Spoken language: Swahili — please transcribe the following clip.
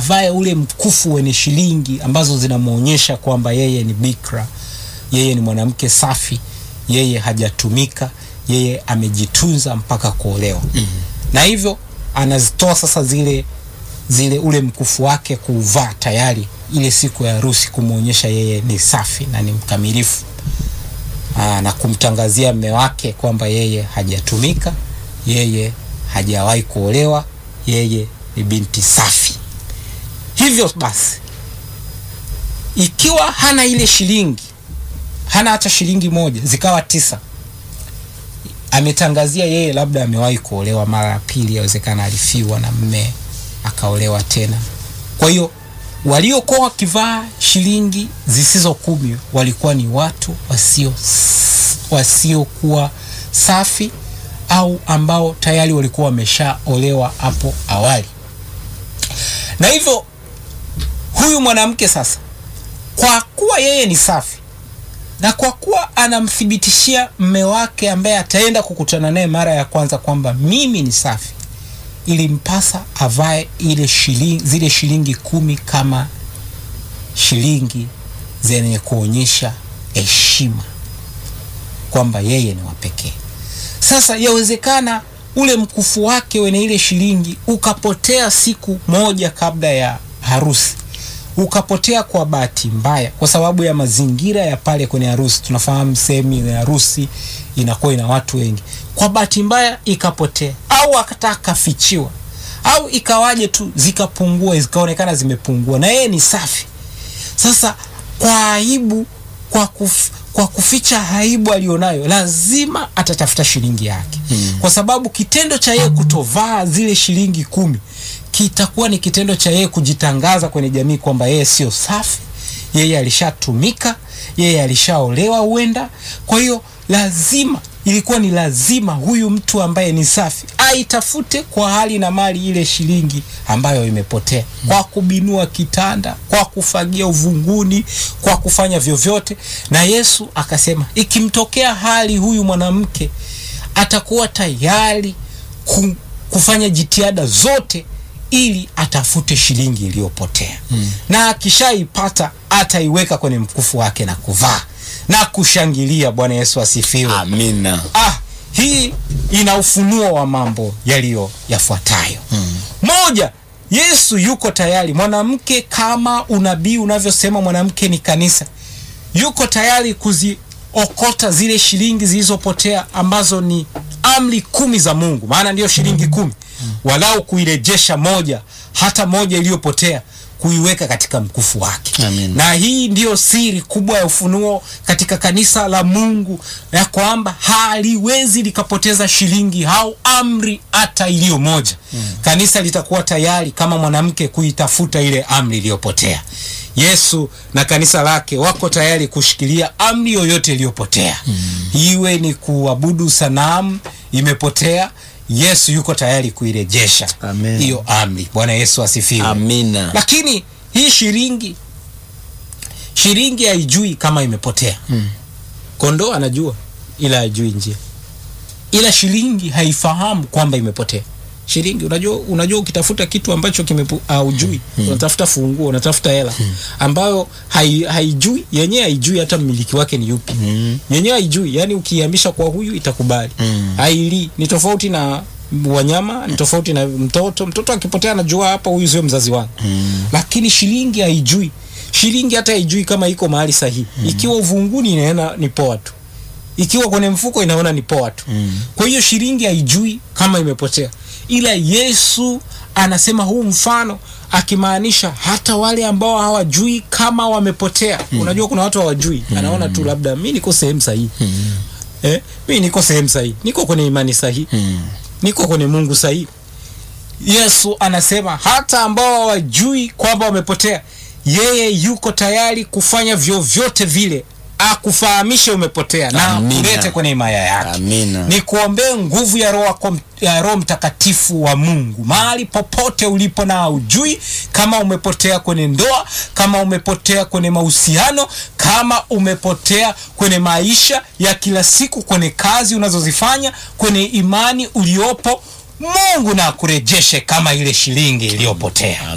avae ule mkufu wenye shilingi ambazo zinamwonyesha kwamba yeye ni bikra, yeye ni mwanamke safi, yeye hajatumika, yeye amejitunza mpaka kuolewa. Na hivyo anazitoa sasa zile zile ule mkufu wake kuuvaa tayari ile siku ya harusi kumwonyesha yeye ni safi na ni mkamilifu. Aa, na kumtangazia mme wake kwamba yeye hajatumika, yeye hajawahi kuolewa, yeye ni binti safi. Hivyo basi, ikiwa hana ile shilingi, hana hata shilingi moja, zikawa tisa, ametangazia yeye labda amewahi kuolewa mara ya pili, yawezekana alifiwa na mme akaolewa tena. Kwa hiyo waliokuwa wakivaa shilingi zisizo kumi walikuwa ni watu wasio wasiokuwa safi au ambao tayari walikuwa wameshaolewa hapo awali. Na hivyo huyu mwanamke sasa, kwa kuwa yeye ni safi na kwa kuwa anamthibitishia mme wake ambaye ataenda kukutana naye mara ya kwanza kwamba mimi ni safi, ilimpasa avae ile shilingi, zile shilingi kumi kama shilingi zenye kuonyesha heshima kwamba yeye ni wa pekee. Sasa yawezekana ule mkufu wake wenye ile shilingi ukapotea siku moja kabla ya harusi, ukapotea kwa bahati mbaya, kwa sababu ya mazingira ya pale kwenye harusi. Tunafahamu sehemu ya harusi inakuwa ina watu wengi, kwa bahati mbaya ikapotea, au akataka kafichiwa, au ikawaje tu zikapungua, zikaonekana zimepungua, na yeye ni safi. Sasa kwa aibu, kwa kuf, kwa kuficha aibu alionayo, lazima atatafuta shilingi yake hmm. Kwa sababu kitendo cha yeye kutovaa zile shilingi kumi kitakuwa ni kitendo cha yeye kujitangaza kwenye jamii kwamba yeye sio safi, yeye alishatumika, yeye alishaolewa huenda. Kwa hiyo lazima, ilikuwa ni lazima huyu mtu ambaye ni safi aitafute kwa hali na mali ile shilingi ambayo imepotea, kwa kubinua kitanda, kwa kufagia uvunguni, kwa kufanya vyovyote. Na Yesu akasema ikimtokea hali huyu mwanamke atakuwa tayari ku, kufanya jitihada zote ili atafute shilingi iliyopotea hmm. Na akishaipata ataiweka kwenye mkufu wake na kuvaa na kushangilia. Bwana Yesu asifiwe, Amina. Ah, hii ina ufunuo wa mambo yaliyo yafuatayo. hmm. Moja, Yesu yuko tayari. Mwanamke kama unabii unavyosema, mwanamke ni kanisa, yuko tayari kuziokota zile shilingi zilizopotea ambazo ni amri kumi za Mungu, maana ndiyo shilingi kumi walau kuirejesha moja, hata moja iliyopotea kuiweka katika mkufu wake. Amen. Na hii ndiyo siri kubwa ya ufunuo katika kanisa la Mungu, ya kwamba haliwezi likapoteza shilingi au amri hata iliyo moja. Kanisa litakuwa tayari kama mwanamke kuitafuta ile amri iliyopotea. Yesu na kanisa lake wako tayari kushikilia amri yoyote iliyopotea, iwe ni kuabudu sanamu imepotea. Yesu yuko tayari kuirejesha Amen. hiyo amri. Bwana Yesu asifiwe. Amina. Lakini hii shilingi shilingi haijui kama imepotea. Kondoo anajua ila haijui njia, ila shilingi haifahamu kwamba imepotea. Shilingi unajua, unajua ukitafuta kitu ambacho kimepo haujui, unatafuta funguo, unatafuta hela ambayo hai, haijui yenyewe, haijui hata mmiliki wake ni yupi yenyewe haijui. Yani ukihamisha kwa huyu itakubali, haili. Ni tofauti na wanyama, ni tofauti na mtoto. Mtoto akipotea anajua hapa, huyu sio mzazi wangu, lakini shilingi haijui. Shilingi hata haijui kama iko mahali sahihi. Ikiwa uvunguni inaona ni poa tu, ikiwa kwenye mfuko inaona ni poa tu. Kwa hiyo shilingi haijui kama imepotea, ila Yesu anasema huu mfano akimaanisha hata wale ambao hawajui kama wamepotea. Unajua kuna watu hawajui, anaona tu labda mi niko sehemu sahihi eh, mi niko sehemu sahihi, niko kwenye imani sahihi, niko kwenye Mungu sahihi. Yesu anasema hata ambao hawajui kwamba wamepotea, yeye yuko tayari kufanya vyovyote vile akufahamishe umepotea na Amina. kulete kwenye himaya yake. Amina. Ni kuombee nguvu ya Roho wako- ya Roho Mtakatifu wa Mungu mahali popote ulipo, na haujui kama umepotea kwenye ndoa, kama umepotea kwenye mahusiano, kama umepotea kwenye maisha ya kila siku, kwenye kazi unazozifanya, kwenye imani uliopo, Mungu na akurejeshe kama ile shilingi iliyopotea.